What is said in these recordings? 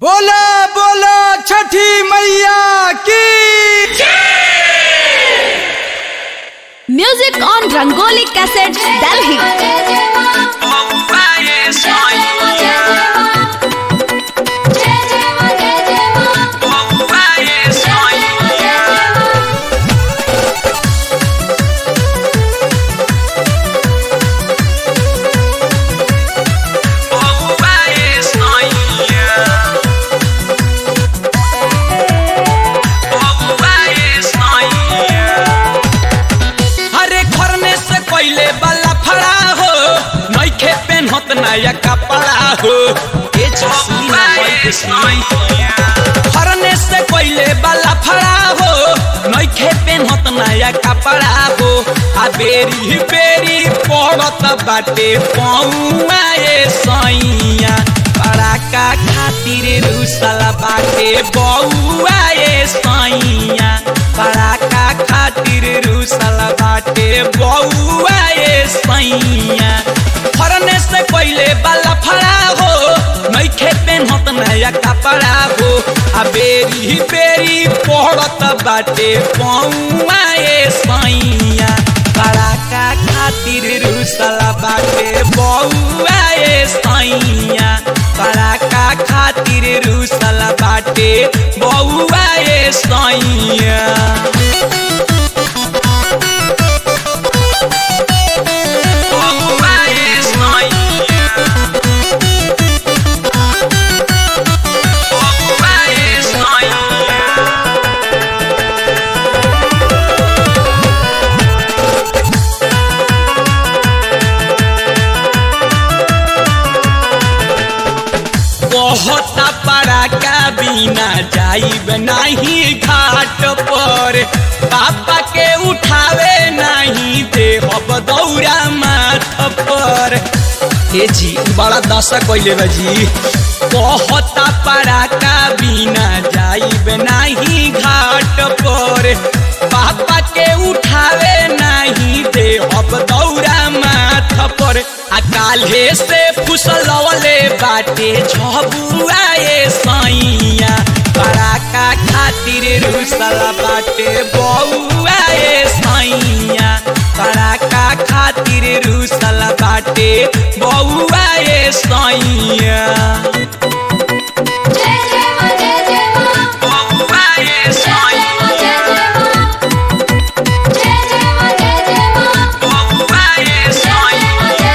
बोला बोला छठी मैया की Music on Rangoli Cassette, Delhi. हरे खरने से पहले वाला फड़ा हो नइखे पेन्हत नया कपड़ा हो ए जसमी ना खरने से पहले वाला फड़ा हो नइखे पेन्हत नया कपड़ा हो आ बेरी बेरी पड़त बाटे पौआ ए सैया पड़ाका खातिर रुसल बाटे बौआ ए सैया पड़ाका खातिर रुसल बाटे बौआ ए सैया फरने से पहले वाला फड़ा हो नइखे पेन्हत नया कपड़ा हो आ बेरी बेरी पड़त बाटे पौआ ए सैया पड़ाका खातिर रुसल बाटे बौआ ए सैया पड़ाका खातिर रुसल बाटे बौआ ए सैया बहुत पड़ाका बिना जाइब नहीं घाट पर पापा के उठावे नहीं देहब दौरा माथ पर ए जी बड़ा दशा कैले बा जी बहुत पड़ाका बिना जाइब नहीं घाट पर पापा के उठावे नहीं देहब दौरा माथ पर आ काल्हे से फुसलवले बाटे झबुआ ए सैया पड़ाका खातिर रुसल बाटे बौआ ए सैया पड़ाका खातिर रुसल बाटे बौआ ए सैया बौआ ए सैया बौआ ए सैया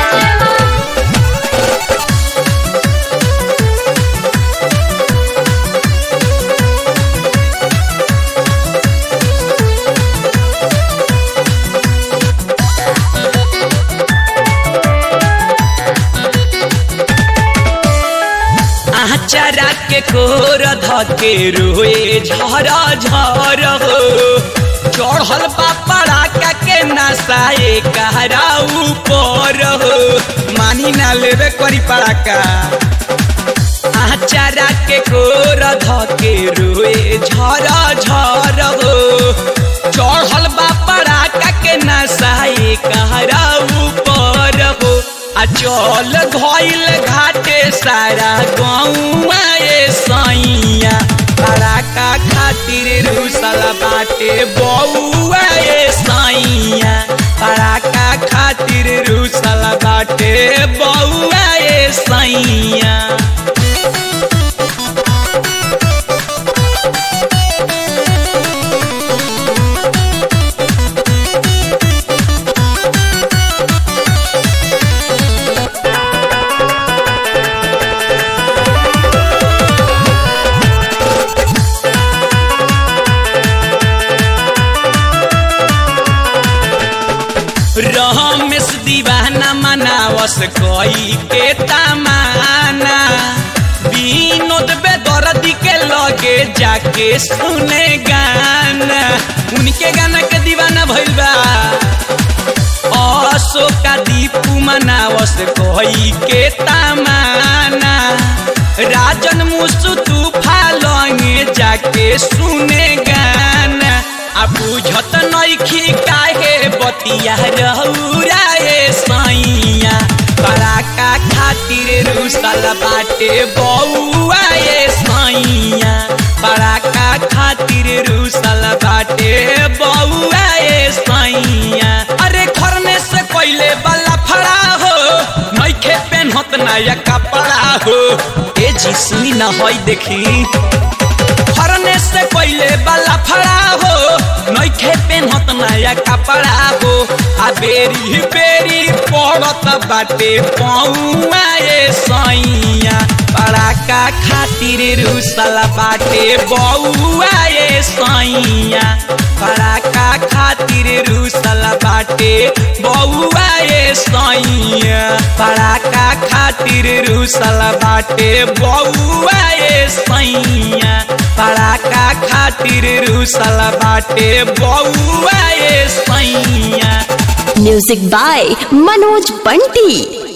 आचारा के कोर धके रोए झर झर हो चढ़ल पापड़ा का के नसाए कहरा ऊपर हो मानी ना लेवे करी पड़ाका आचारा के कोर धके रोए झर झर हो चढ़ल बापड़ा का के नसाए कहरा ऊपर हो आ चल धइल घाटे सारा गौआ ए सैया पड़ाका खातिर रुसल बाटे बौआ ए सैया पड़ाका खातिर रुसल बाटे बौआ ए सैया रमेश दीवाना मनावस कोई के तमाना विनोद बेदर्दी के लगे जाके सुने गाना उनके गाना के दीवाना भइल बा अशोका दीपू मनावस कोई के तमाना राजन मुसु तूफा लंगे जाके सुने गाना आ बुझत नइखी काहे बतिया रहुरा ए सैया पराका खातिर रुसल बाटे बौआ ए सैया नया कपड़ा हो ए जी सुनी न होई देखी फरने से पहले वाला फड़ा हो नइखे पेन्हत नया कपड़ा हो आ बेरी बेरी पड़त बाटे पौआ ए सैया पड़ाका खातिर रुसल बाटे बउआ ए सैया पड़ाका खातिर रुसल बाटे बउआ ए सैया पड़ाका खातिर रुसल बाटे बउआ ए सैया पड़ाका खातिर रुसल बाटे बउआ ए सैया म्यूजिक बाय मनोज बंटी